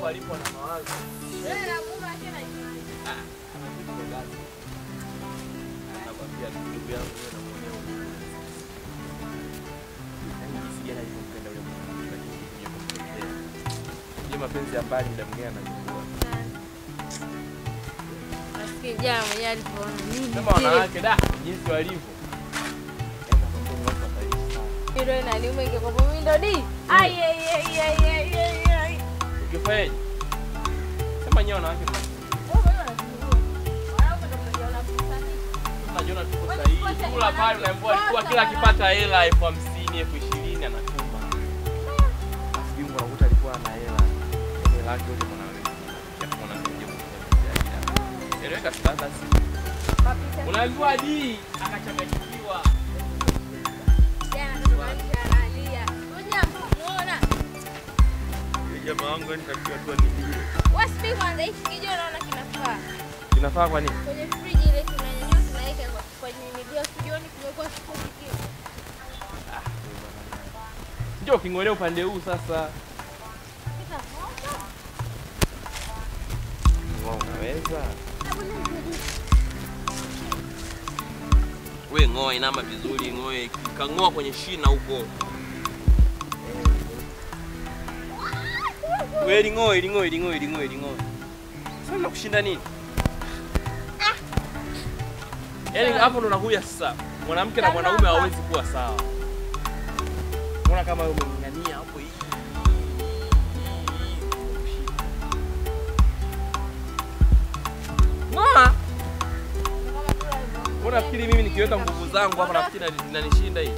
hapo alipo na mawazo. Wewe na mume wake na Ah, anajibu gazi. Anakwambia ndugu yangu wewe namuonea huruma. Yaani jinsi gani alivyompenda yule mwanamke lakini kuja kumpendea. Je, mapenzi ya mbali muda mwingine anachukua. Nasikia jana mwenyewe alipoona nini Sema wanawake da jinsi walivyo. Yaani kwa kweli watu wataishi sana. Hilo inaniuma ingekuwa mimi ndo di. Ai ai ai ai ai ai ai. Ukifanyaje? Sema nyewe wanawake mna- unajiona tuko Wewe sahihi. tukote, Kula pale mwanamke unaambiwa alikuwa kosa kila bana. akipata hela elfu hamsini, elfu ishirini anatuma. Basi Mungu anakuta alikuwa ana hela. Yaani hela yake yote mwanamke. Kisha mwanamke aje kumtembelea. Eleweka sasa si. Unaambiwa di akachanganyikiwa. Yule jamaa wangu yani katika tu ni die. Inafaa kwa nini? Kwenye friji ile tunanyanyua tunaweka kwa- kwenye miguu studioni kumekuwa kifupi kile. Njoo king'olea upande huu sasa. Kitamoto. Wewe unaweza? Hebu nisaidie. We ng'oa inama vizuri, ng'oe kang'oa kwenye shina huko. We ling'oe, ling'oe, ling'oe, ling'oe, ling'oe. Sasa nakushinda nini? Yaani hapo ndo nakuja sasa. Mwanamke na mwanaume hawawezi kuwa sawa. Unaona kama wewe umeng'ang'ania hapo hii. Ng'oa. Kama tu alivyo- Mbona nafikiri mimi nikiweka nguvu zangu hapa nafikiri nani- nanishinda hii?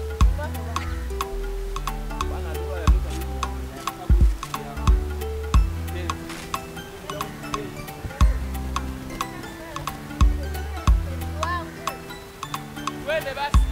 wangu. Twende basi.